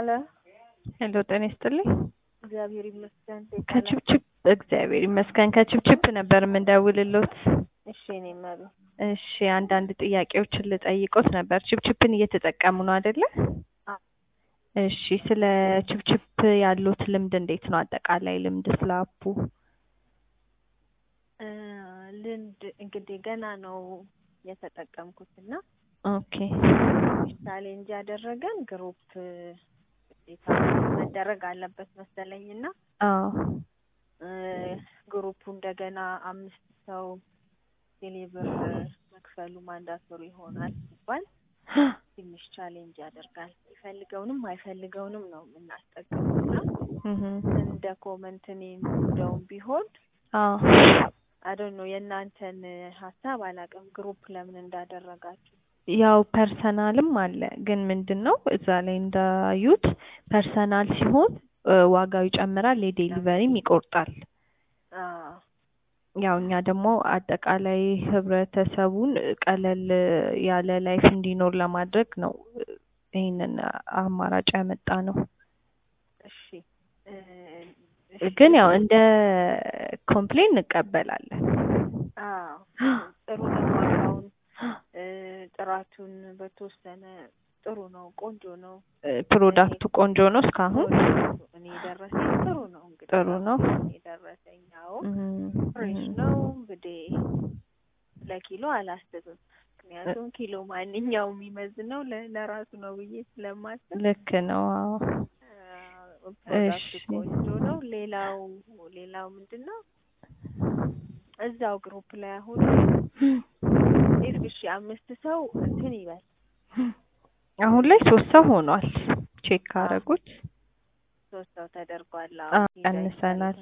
ሄሎ ሄሎ ጤና ይስጥልኝ። እግዚአብሔር ይመስገን። ከችፕችፕ እግዚአብሔር ይመስገን። ከችፕችፕ ነበር የምንደውልሎት። እሺ እኔ መቤት እሺ አንዳንድ ጥያቄዎችን ልጠይቆት ነበር። ችፕችፕን እየተጠቀሙ ነው አይደለ? አዎ። እሺ ስለ ችፕችፕ ያሉት ልምድ እንዴት ነው? አጠቃላይ ልምድ ስለ አፑ። እ ልምድ እንግዲህ ገና ነው የተጠቀምኩት እና ኦኬ ቻሌንጅ ያደረገን ግሩፕ ግዴታ መደረግ አለበት መሰለኝ እና አዎ እ ግሩፑ እንደገና አምስት ሰው ቴሌብር መክፈሉ ማንዳቶሪ ይሆናል ሲባል ትንሽ ቻሌንጅ ያደርጋል። የሚፈልገውንም አይፈልገውንም ነው የምናስጠቅመው እና እህ እንደ ኮመንት እኔ እንደውም ቢሆን አዎ አዶን ነው የእናንተን ሀሳብ አላውቅም። ግሩፕ ለምን እንዳደረጋችሁ ያው ፐርሰናልም አለ ግን ምንድን ነው እዛ ላይ እንዳዩት ፐርሰናል ሲሆን እ ዋጋው ይጨምራል፣ የዴሊቨሪም ይቆርጣል። አዎ ያው እኛ ደግሞ አጠቃላይ ህብረተሰቡን ቀለል ያለ ላይፍ እንዲኖር ለማድረግ ነው ይህንን አማራጭ ያመጣ ነው። እሺ እ እሺ፣ ግን ያው እንደ ኮምፕሌን እንቀበላለን። አዎ ጥሩ ነው። ዋጋውን እ ጥራቱን በተወሰነ ጥሩ ነው፣ ቆንጆ ነው። እ ፕሮዳክቱ ቆንጆ ነው እስካሁን ፕሮዳክቱ እኔ የደረሰኝ ጥሩ ነው። እንግዲህ ጥሩ ነው። እኔ የደረሰኝ ያው እም፣ ፍሬሽ እም። ነው። እንግዲህ ለኪሎ አላስብም፣ ምክንያቱም ኪሎ ማንኛውም የሚመዝነው ለ- ለራሱ ነው ብዬ ስለማስብ ልክ ነው። አዎ አ፣ ፕሮዳክቱ እሺ። ቆንጆ ነው። ሌላው ሌላው ምንድን ነው እዛው ግሩፕ ላይ አሁን ኢፍ እሺ አምስት ሰው እንትን ይበል አሁን ላይ ሶስት ሰው ሆኗል። ቼክ ካረጉት ሶስት ሰው ተደርጓል። አ አዎ ቀንሰናል።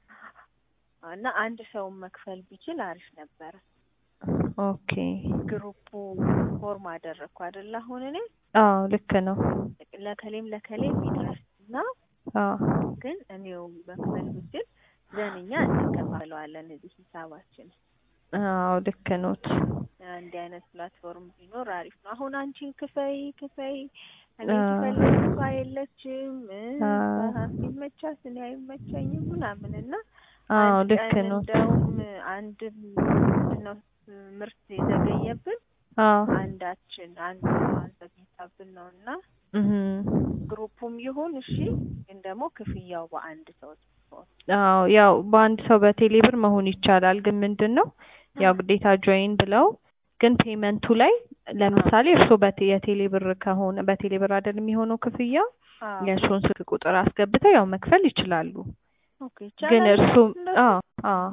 እና አንድ ሰውን መክፈል ቢችል አሪፍ ነበረ። ኦኬ ግሩፑ ፎርም አደረግኩ አይደል? አሁን እኔ አዎ ልክ ነው። ለከሌም ለከሌም ይድረስ እና አዎ ግን እኔው መክፈል ብችል ዘንኛ እንከፋለዋለን እዚህ ሂሳባችን። አዎ ልክ ኖት። እንዲህ አይነት ፕላትፎርም ቢኖር አሪፍ ነው። አሁን አንቺን ክፈይ ክፈይ እኔ አዎ። ክፈልግ እሷ የለችም እ አዎ። ሲመቻት እኔ አይመቸኝም ምናምን እና አዎ አንድ ልክ ቀን ኖት። እንደውም አንድ ምንድን ነው ምርት የዘገየብን አዎ አንዳችን አንዱ አዘግይታብን ነው እና እህ ግሩፑም ይሁን እሺ፣ ግን ደግሞ ክፍያው በአንድ ሰው ሲሆን አዎ ያው በአንድ ሰው በቴሌ ብር መሆን ይቻላል። ግን ምንድን ነው ያው ግዴታ ጆይን ብለው ግን ፔመንቱ ላይ ለምሳሌ እርስዎ በቴ የቴሌ ብር ከሆነ በቴሌ ብር አይደል የሚሆነው ክፍያ አዎ የእርስዎን ስልክ ቁጥር አስገብተው ያው መክፈል ይችላሉ። ኦኬ ግን ይቻላል እርስዎ እንደሱ? አዎ አዎ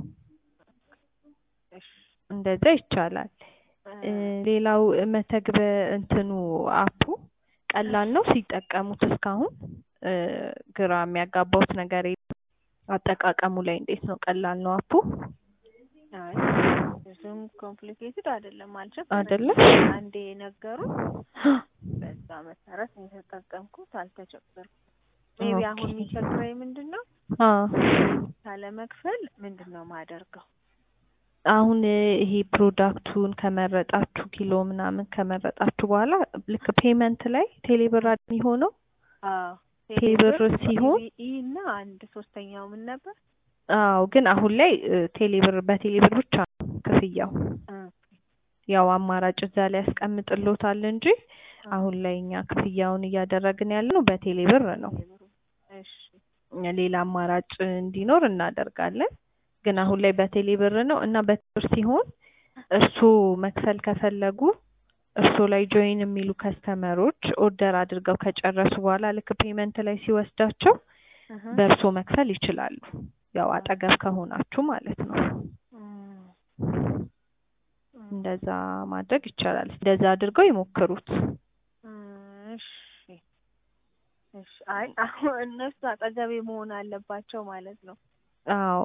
እሺ እንደዛ ይቻላል። እ እ ሌላው መተግበ እንትኑ አፑ ቀላል ነው ሲጠቀሙት እስካሁን እ ግራ የሚያጋባውት ነገር የለም። አጠቃቀሙ ላይ እንዴት ነው? ቀላል ነው አፑ አይ ብዙም ኮምፕሊኬትድ አይደለም አልቸገረኝም። አይደለ? አንዴ ነገሩን በዛ መሰረት ነው የተጠቀምኩት፣ አልተቸገርኩም። ሜቢ አሁን ኦኬ። የሚቸግረኝ ምንድን ነው አዎ ካለመክፈል ምንድን ነው ማደርገው? አሁን እ ይሄ ፕሮዳክቱን ከመረጣችሁ ኪሎ ምናምን ከመረጣችሁ በኋላ ልክ ፔመንት ላይ ቴሌብር አይደል የሚሆነው አዎ ቴሌብር ሲሆን ኢቢኢ እና አንድ ሶስተኛው ምን ነበር? አዎ ግን አሁን ላይ እ ቴሌብር በቴሌብር ብቻ ነው ክፍያው። እ ያው አማራጭ እዛ ላይ ያስቀምጥሎታል እንጂ አሁን ላይ እኛ ክፍያውን እያደረግን ያለነው በቴሌብር ነው። ቴሌብሩ እሺ ሌላ አማራጭ እንዲኖር እናደርጋለን። ግን አሁን ላይ በቴሌ ብር ነው እና በቴሌብር ሲሆን እርሱ መክፈል ከፈለጉ እርሱ ላይ ጆይን የሚሉ ከስተመሮች ኦርደር አድርገው ከጨረሱ በኋላ ልክ ፔመንት ላይ ሲወስዳቸው እህ በእርሶ መክፈል ይችላሉ። ያው አጠገብ ከሆናችሁ ማለት ነው። እም እም እንደዛ ማድረግ ይቻላል። እንደዛ አድርገው ይሞክሩት። እሺ እሺ። አይ አሁን እነሱ አጠገቤ መሆን አለባቸው ማለት ነው። አዎ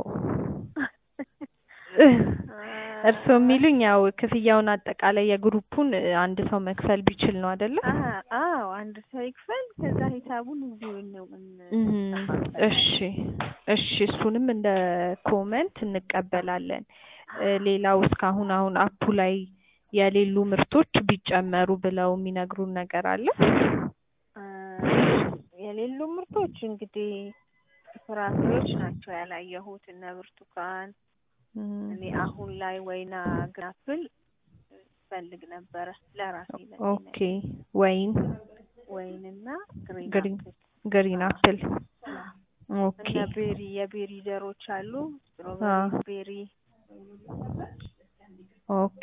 እርስዎ የሚሉኝ ያው ክፍያውን አጠቃላይ የግሩፑን አንድ ሰው መክፈል ቢችል ነው አይደለ? አ- አዎ አንድ ሰው ይክፈል፣ ከዛ ሂሳቡን እዚሁ ነው እም፣ እሺ እሺ፣ እሱንም እንደ ኮመንት እንቀበላለን። እ ሌላው እስካሁን አሁን አፑ ላይ የሌሉ ምርቶች ቢጨመሩ ብለው የሚነግሩን ነገር አለ? የሌሉ ምርቶች እንግዲህ ፍራፍሬዎች ናቸው ያላየሁት እነ ብርቱካን እም፣ እኔ አሁን ላይ ወይና ግራፕል ፈልግ ነበረ ለራሴ ኦኬ ወይን ወይንና ግሪን ግሪን አፕል ግሪን አፕል ኦኬ እና ቤሪ የቤሪ ዘሮች አሉ አዎ። ስትሮቤሪ ቤሪ ኦኬ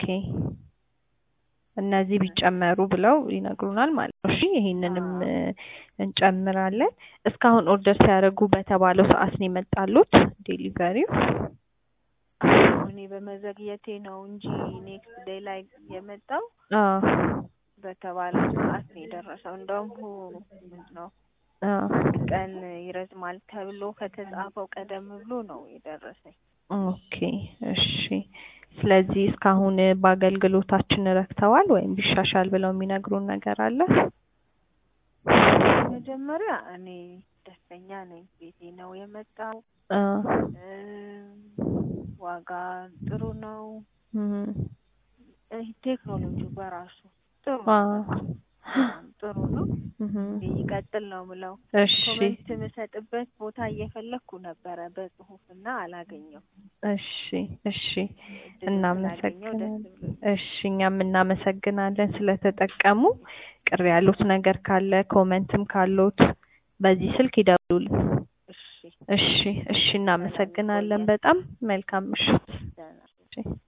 እነዚህ ቢጨመሩ ብለው ይነግሩናል ማለት ነው። እሺ ይሄንንም አዎ። እ፣ እንጨምራለን። እስካሁን ኦርደር ሲያደርጉ በተባለው ሰዓት ነው የመጣሉት ዴሊቨሪው? እኔ በመዘግየቴ ነው እንጂ ኔክስት ዴይ ላይ የመጣው አዎ በተባለው ሰዓት ነው የደረሰው። እንደውም ሁ- ምንድን ነው አዎ አንድ ቀን ይረዝማል ተብሎ ከተጻፈው ቀደም ብሎ ነው የደረሰኝ። ኦኬ እሺ። ስለዚህ እስካሁን በአገልግሎታችን ረክተዋል ወይም ቢሻሻል ብለው የሚነግሩን ነገር አለ? መጀመሪያ እኔ ደስተኛ ነኝ። ቤቴ ነው የመጣው። አ እም፣ ዋጋ ጥሩ ነው። እም፣ ይህ ቴክኖሎጂው በራሱ ጥሩ አ ነው። በጣም ጥሩ ነው። እም፣ ይቀጥል ነው ምለው። እሺ ኮሜንት የምሰጥበት ቦታ እየፈለግኩ ነበረ በጽሁፍ እና አላገኘው። እሺ እሺ እድሉን ስላገኘው ደስ እናመሰግናለን። ብሎኝ። እሺ እኛም እናመሰግናለን ስለተጠቀሙ። ቅር ያሉት ነገር ካለ ኮመንትም ካሉት በዚህ ስልክ ይደውሉልን። እሺ እሺ እሺ እናመሰግናለን በጣም መልካም ምሽት። ደህና እሺ